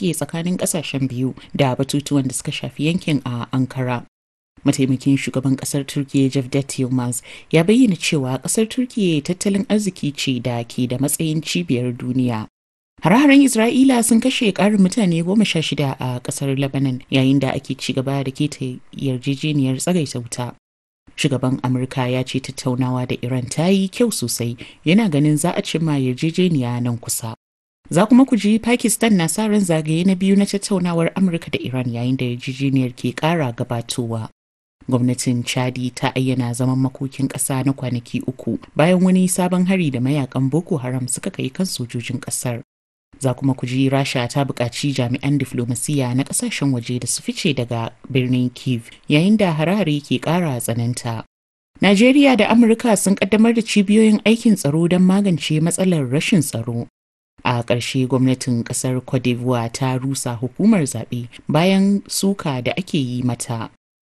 take tsakanin ƙasashen biyu da batutuwan da suka shafi yankin a Ankara. mataimakin shugaban kasar turkiya Cevdet Yılmaz ya bayyana cewa kasar turkiya tattalin arziki ce da ke da matsayin cibiyar duniya Hare-haren Isra'ila sun kashe ƙarin mutane goma sha shida a ƙasar Lebanon yayin da ake ci gaba da keta yarjejeniyar tsagaita wuta. Shugaban Amurka ya ce tattaunawa da Iran ta yi kyau sosai yana ganin za a cimma yarjejeniya nan kusa. Za kuma ku ji Pakistan na sa ran zagaye na biyu na tattaunawar Amurka da Iran yayin da yarjejeniyar ke ƙara gabatowa. gwamnatin chadi ta ayyana zaman makokin ƙasa na kwanaki uku bayan wani sabon hari da mayakan boko haram suka kai kan sojojin ƙasar za kuma ku ji rasha ta buƙaci jami'an diflomasiyya na ƙasashen waje da su fice daga birnin kiev yayin da harare ke ƙara tsananta najeriya da amurka sun ƙaddamar da cibiyoyin aikin tsaro don magance matsalar rashin tsaro a ƙarshe gwamnatin ƙasar cote d'ivoire ta rusa hukumar zaɓe bayan suka da ake yi mata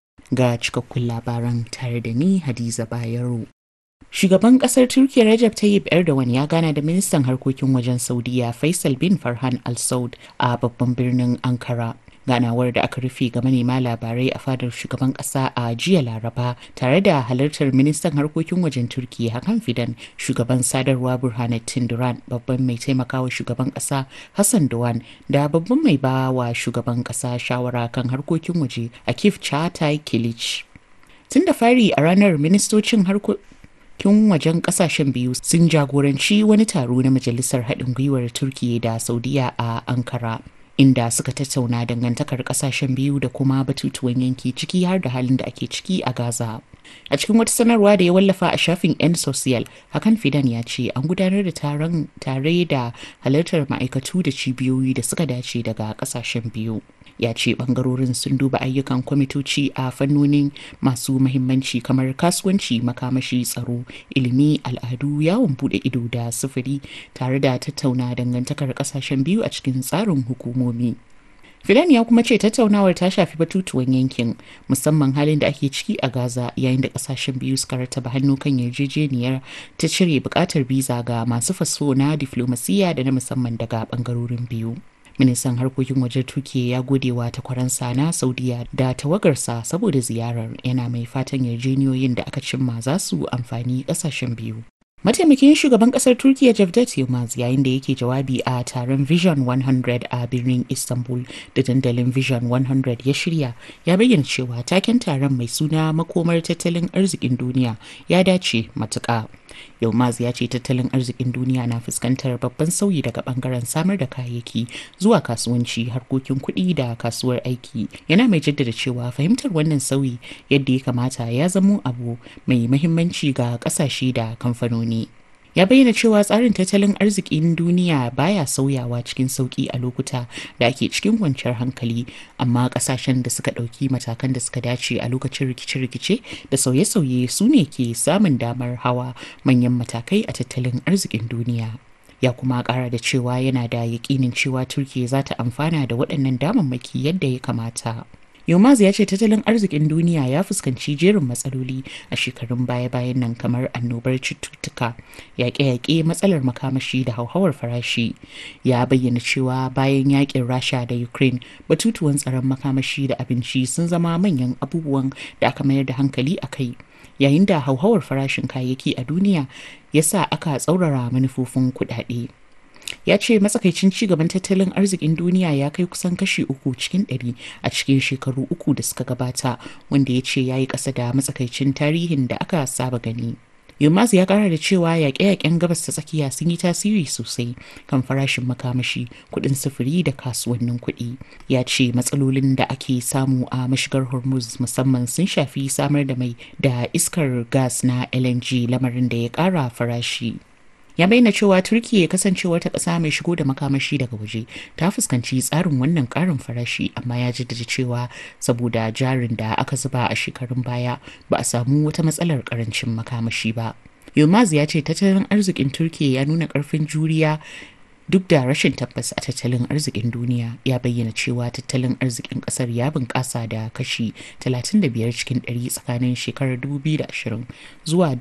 ga cikakkun labaran tare da ni Hadiza Bayero. Shugaban kasar Turkiyya Recep Tayyip Erdogan ya gana da ministan harkokin wajen Saudiya Faisal bin Farhan Al Saud a babban birnin Ankara. ganawar da aka rufe ga manema labarai a fadar shugaban kasa a jiya laraba tare da halartar ministan harkokin wajen turkiya hakan fidan shugaban sadarwa burhanuddin duran babban mai taimakawa shugaban kasa hassan duwan da babban mai ba wa shugaban kasa shawara kan harkokin waje akif chatai kilich tun da fari a ranar ministocin harkokin wajen kasashen biyu sun jagoranci wani taro na majalisar haɗin gwiwar turkiya da saudiya a ankara inda suka tattauna dangantakar kasashen biyu da kuma batutuwan yanki ciki har da halin da ake ciki a Gaza. A cikin wata sanarwa da ya wallafa a shafin 'yan social, hakan Fidan ya ce an gudanar da taron tare da halartar ma'aikatu da cibiyoyi da suka dace daga kasashen biyu. ya ce bangarorin sun duba ayyukan kwamitoci a fannonin masu mahimmanci kamar kasuwanci makamashi tsaro ilimi al'adu yawon bude ido da sufuri tare da tattauna dangantakar kasashen biyu a cikin tsarin hukumomi Filan ya kuma ce tattaunawar ta shafi batutuwan yankin musamman halin da ake ciki a Gaza yayin da kasashen biyu suka rataba hannu kan yarjejeniyar ta cire bukatar biza ga masu faso na diflomasiyya da na musamman daga bangarorin biyu. ministan harkokin wajen turkiya ya gode wa takwaransa na saudiya da tawagarsa saboda ziyarar yana mai fatan yarjeniyoyin da aka cimma za su amfani kasashen biyu mataimakin shugaban kasar turkiya Cevdet Yılmaz yayin da yake jawabi a taron vision 100 a birnin istanbul da dandalin vision 100 ya shirya ya bayyana cewa taken taron mai suna makomar tattalin arzikin duniya ya dace matuƙa Yilmaz ya ce tattalin arzikin duniya na fuskantar babban sauyi daga bangaren samar da kayayyaki zuwa kasuwanci harkokin kuɗi da kasuwar aiki yana mai jaddada cewa fahimtar wannan sauyi yadda ya kamata ya zamo abu mai mahimmanci ga ƙasashe da kamfanoni. ya bayyana cewa tsarin tattalin arzikin duniya baya sauyawa cikin sauki a lokuta da ake cikin kwanciyar hankali amma kasashen da suka ɗauki matakan da suka dace a lokacin rikice-rikice da sauye-sauye su ne ke samun damar hawa manyan matakai a tattalin arzikin duniya ya kuma kara da cewa yana da yakinin cewa turkiya za ta amfana da waɗannan damammaki yadda ya kamata Yilmaz ya ce tattalin arzikin duniya ya fuskanci jerin matsaloli a shekarun baya-bayan nan kamar annobar cututtuka, yaƙe-yaƙe matsalar makamashi da hauhawar farashi. Ya bayyana cewa bayan yaƙin Rasha da Ukraine, batutuwan tsaron makamashi da abinci sun zama manyan abubuwan da aka mayar da hankali a kai. Yayin da hauhawar farashin kayayyaki a duniya ya sa aka tsaurara manufofin kuɗaɗe. ya ce matsakaicin cigaban tattalin arzikin duniya ya kai kusan kashi uku cikin ɗari a cikin shekaru uku da suka gabata wanda ya ce ya yi ƙasa da matsakaicin tarihin da aka saba gani Yilmaz ya kara da cewa yaƙe-yaƙen gabas ta tsakiya sun yi tasiri sosai kan farashin makamashi, kuɗin sufuri da kasuwannin kuɗi. Ya ce matsalolin da ake samu a mashigar Hormuz musamman sun shafi samar da mai da iskar gas na LNG lamarin da ya ƙara farashi. ya bayyana cewa turkiya kasancewar ta ƙasa mai shigo da makamashi daga waje ta fuskanci tsarin wannan ƙarin farashi amma ya jaddada cewa saboda jarin da aka zuba a shekarun baya ba a samu wata matsalar ƙarancin makamashi ba Yilmaz ya ce tattalin arzikin turkiya ya nuna ƙarfin juriya duk da rashin tabbas a tattalin arzikin duniya ya bayyana cewa tattalin arzikin kasar ya bunƙasa da kashi 35 cikin 100 tsakanin shekarar 2020 zuwa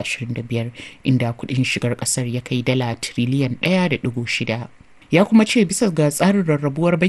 2025 inda kudin shigar kasar ya kai dala tiriliyan 1.6 ya kuma ce bisa ga tsarin rarrabuwar